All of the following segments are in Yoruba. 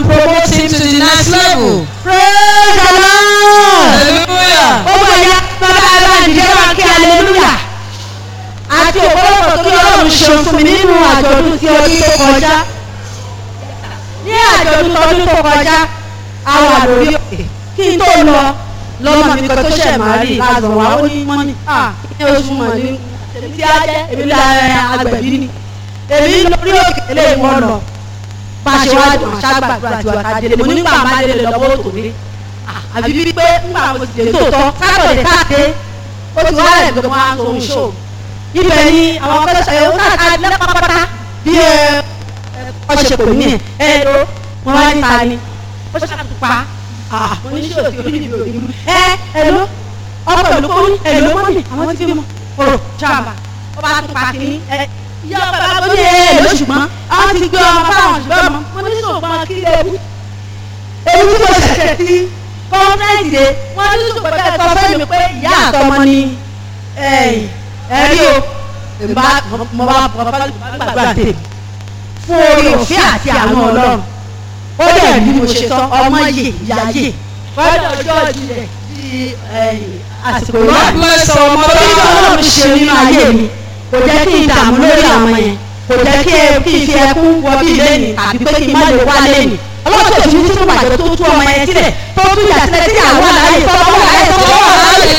and promote him to the next level. praise the lord. Hallelujah. ó bọ̀ ya bàbá ẹ bá dìde wá kí hallelujah. àti ọ̀pọ̀lọpọ̀ tó yọ ọ̀run ṣeun fún mi nínú àjọ̀dún ti ọdún tó kọjá. ní àjọ̀dún tọdún tó kọjá a wà lórí òkè kí n tó lọ lọ́mọ mi kan tó ṣẹ̀ máa rí lásán wa ó ní mọ́mí ah ní oṣù mọ̀ ní èmi tí a jẹ́ èmi lọ agbẹ̀bí ni èmi lórí òkè eléyìí wọ́n lọ bá a ṣe wá dùn àṣàgbàdúrà àti wàkà délé mo nígbà máa délé lọ́wọ́ òtò dé àbí bíi pé ńgbà mo ti dé tòótọ́ sátọ̀dẹ̀ káàdé ó ti wá rẹ̀ gbẹ̀mọ́ àwọn ohun ṣó ibẹ̀ ni àwọn akẹ́kọ̀ọ́ ẹ̀ ó káàkiri lẹ́pàpàtà bí ẹ ọ̀ṣẹ̀ pè mí ẹ̀ ẹ̀ ló wọ́n wá níta ni ó ṣàtúpa mo ní ṣé òsì orí mi ò rí mu ẹ ẹ ló ọkọ̀ ìlú kọ́ ní ẹ ló mọ́mì àwọn tí mo rò jàmbá ó bá tún pa kínní ẹ ìyá ọba bá tó ní ẹ ló ṣùgbọ́n àwọn ti gbé ọmọ fáwọn ṣùgbọ́n ọmọ mo ní ṣùgbọ́n kí lè wú èyí tí mo ṣẹ̀ṣẹ̀ sí kọ́ńtẹ́ẹ̀tì dé wọ́n ní ṣùgbọ́n bẹ́ẹ̀ sọ fẹ́ mi pé ìyá àtọmọ ni ẹ̀rí o èmi bá mo bá gbàgbà tèmi fún orí òfin àti àwọn ọlọ́run ó dẹ̀ bí mo ṣe sọ ọmọ yè ìyá yè fọdọ̀ ọjọ́ ìjìnlẹ̀ di àsìkò God ìwádìí bless our torí tí mother. ọlọ́run ṣe nínú ayé mi kò jẹ́ kí n dààmú lórí àwọn yẹn kò jẹ́ kí kí n fi ẹkún wọ bí lẹ́nì tàbí pé kí n má lè wá lẹ́nì ọlọ́run tó ti ní sínú bàjẹ́ tó tú ọmọ yẹn sílẹ̀ tó tún yà sílẹ̀ tí àwọn àlàyé tó wọ́n àlàyé tó wọ́n àlàyé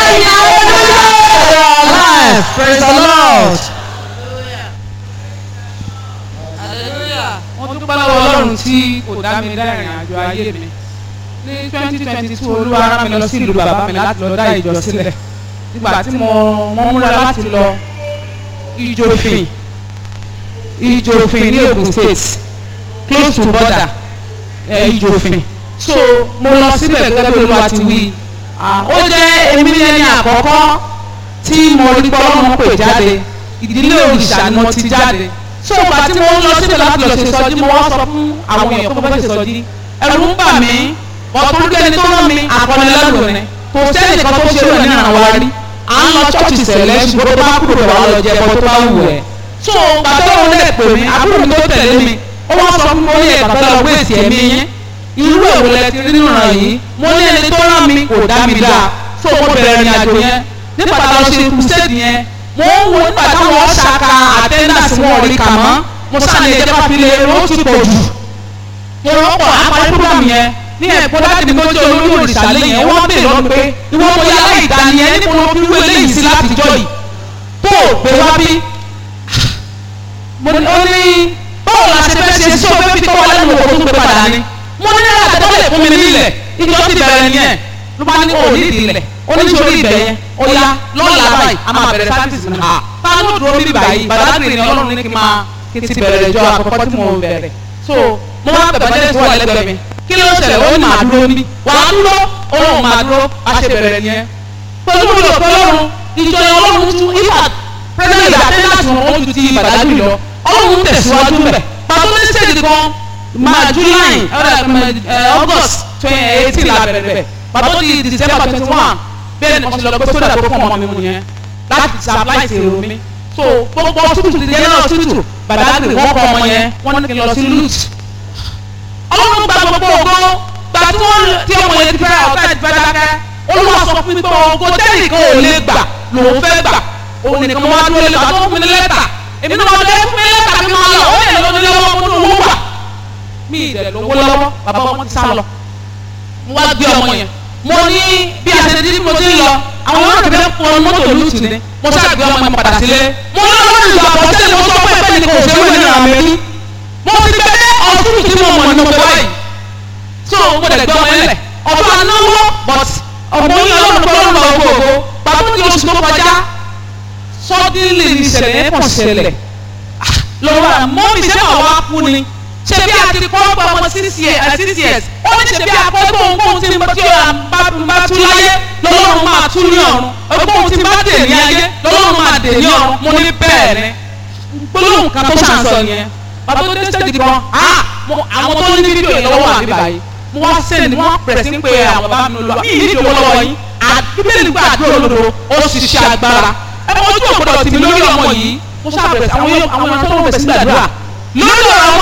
Alive. Praise the Lord. Hallelujah. wọ́n dúpẹ́ lọ́wọ́ ọlọ́run tí kò dá mi dá ìrìn àjò ayé mi ní twenty twenty two olúwa rán mi lọ sí ìlú bàbá mi láti lọ dá ìjọ sílẹ̀ nígbà tí mo wọ́n múra láti lọ ìjòfin ìjòfin ní Ògùn state close to border ẹ̀ ìjòfin so mo lọ síbẹ̀ gẹ́gẹ́ bí olúwa ti wí Ah, ó jẹ́ èmi ní ẹni àkọ́kọ́ tí mo rí pé ọlọ́run pè jáde ìdílé òrìṣà ni mo ti jáde so ìgbà tí mo ń lọ síbẹ̀ láti lọ ṣe sọjí mo wá sọ fún àwọn èèyàn pé mo fẹ́ ṣe sọjí ẹ̀rù ń bà mí bọ̀tún rí ẹni tó rán mi àkọlẹ́lẹ́rù ni kò sẹ́ni kan tó ṣe rẹ̀ nínú àwọn wa rí à ń lọ ṣọ́ọ̀ṣì sẹ̀lẹ̀ ṣùgbọ́n tó bá kúrò bẹ̀ wá lọ jẹ ẹ̀kọ́ tó bá wù ẹ́ so ìgbà tó wọn lè pè mí àbúrò mi tó tẹ̀lé mi ó wá sọ fún mi ó ní ẹ̀ka tó lọ gbé èsì ẹ̀mí yín irú èwo lẹ ti rí nínú ràn yìí mo ní ẹni tó rán mi kò dá mi dáa so mo bẹ̀rẹ̀ ìrìn àjò yẹn nípa tá a lọ ṣe crusade yẹn mo ń wo nígbà táwọn ṣàkà attendance wọn ò rí kà mọ́ mo sáré ẹ̀jẹ̀ bá fi lè ro ti pọ̀ jù mo rọ́pọ̀ àparí program yẹn ní ẹ̀kọ́ láti ní kọjá olórí òrìṣà lẹ́yìn ẹ̀ wọ́n bèèrè lọ́nu pé ìwọ mo yá láì dání ẹ níbo ló fi wé léyìí sí látijọ́ yìí tó o pè wá bí mo ní ó ní báwo la ṣe fẹ́ ṣe sí o fẹ́ fi tọ́wọ́ lẹ́nu òkú tó gbé padà ni mo ní náírà tẹ́tọ́ lè fún mi nílẹ̀ ìjọ ti bẹ̀rẹ̀ nìyẹn ló bá ní òní ìdílẹ̀ ó ní sórí ibẹ̀ yẹn ó yá lọ́la báyìí a máa bẹ̀rẹ̀ sáfìsì mi ha ta ló dúró bí báyìí bàdàgbé ni ọlọ́run ní kí n máa kí n ti bẹ̀rẹ̀ ìjọ àkọ́kọ́ tí mo bẹ̀rẹ̀ so mo máa bẹ̀ bàjẹ́ tó wà lẹ́gbẹ̀ẹ́ mi kí ló ṣẹlẹ̀ ó ní màá dúró ní wàá dúró ọlọ́run máa dúró a ṣe bẹ̀rẹ̀ nìyẹn pẹ̀lú mi ò pé ọlọ́run ìjọ yẹn ọlọ́run tún ifá pẹ́sẹ́ntì ìdàtẹ́ láti wọn ó ju ti bàdàgbé lọ ọlọ́run tẹ̀síwájú bẹ̀ pàtó ní sèdí kan máa july august twenty eighteen la bẹ̀rẹ̀ bẹ̀ pàtó di december twenty one bẹ́ẹ̀ ni wọ́n ti lọ gbé sódà tó fún ọmọ mi mu yẹn láti supply sí èrò mi so gbogbo tútù ti yẹn náà tútù bàdàgbé wọ́n kọ́ ọmọ yẹn wọ́n ní kí n lọ sí lut ọlọ́run gba gbogbo ògo gba tí wọ́n tí ọmọ yẹn ti fẹ́ ọ̀tá ti fẹ́ dákẹ́ olúwa sọ fún mi pé ògo tẹ́nìkan ò lè gbà lòun fẹ́ gbà òun nìkan mo wá dúró lé bàtọ́ fún mi ní lẹ́tà èmi náà wọ́n lé fún mi ní lẹ́tà mi máa lọ ó lè lọ nílé ọmọ mo ní owó wà mí ìdẹ̀ lówó lọ́wọ́ bàbá ọmọ ti sá lọ mo wá gbé ọmọ yẹn mo ní bí a ṣe dín mo ti ń lọ àwọn ọmọ kẹfẹ fún mọ́tò lùtù ni mo ṣáà gbé ọmọ yẹn padà sílé mo ní ọlọ́run ìlú àbọ̀tẹ́lẹ̀ mo sọ pé ẹgbẹ́ ni kò ṣe wé nínú àmì rí mo ti gbé ọdún tí mo mọ̀ ní mo fẹ́ báyìí so mo dẹ̀ gbé ọmọ yẹn lẹ̀ ọ̀dọ́ anáwó but ọ̀gbọ́n yín ọlọ́run tó ń lọ gbogbo pàtó ní oṣù tó kọjá sọ́dínlì ní ìṣẹ̀lẹ̀ yẹn kàn ṣẹlẹ̀ lọ́wọ́ àmọ́ mi ṣe máa wá kú ni ṣe bí a ti kọ́ ọgbà ọmọ six years six years ó ní ṣe bí a kọ́ ẹgbẹ́ ohun tí mo ti bá tú láyé lọ́lọ́run máa tú ní ọ̀run ẹgbẹ́ ohun tí bá dè ní ayé lọ́lọ́run máa dè ní ọ̀run mo ní bẹ́ẹ̀ ni gbólóhùn kan tó ṣàǹsọ yẹn bàbá tó dé stage kan àwọn tó ní fídíò yẹn lọ́wọ́ àbí báyìí mo wá sẹ́ni mo wá pẹ̀rẹ̀ sí pé àwọn bàbá mi lọ mí ìdí ìdòwò lọ́wọ́ yín àbíbélì gbà àdúrà olódo ó ṣiṣẹ́ agbára ẹ mọ ojú ògbọ́dọ̀ tì mí lórí ọmọ yìí mo ṣàbẹ̀rẹ̀ sí àwọn àwọn ọmọ tó ń bẹ̀ sí gbàdúrà lórí ọ̀rọ̀ ọmọ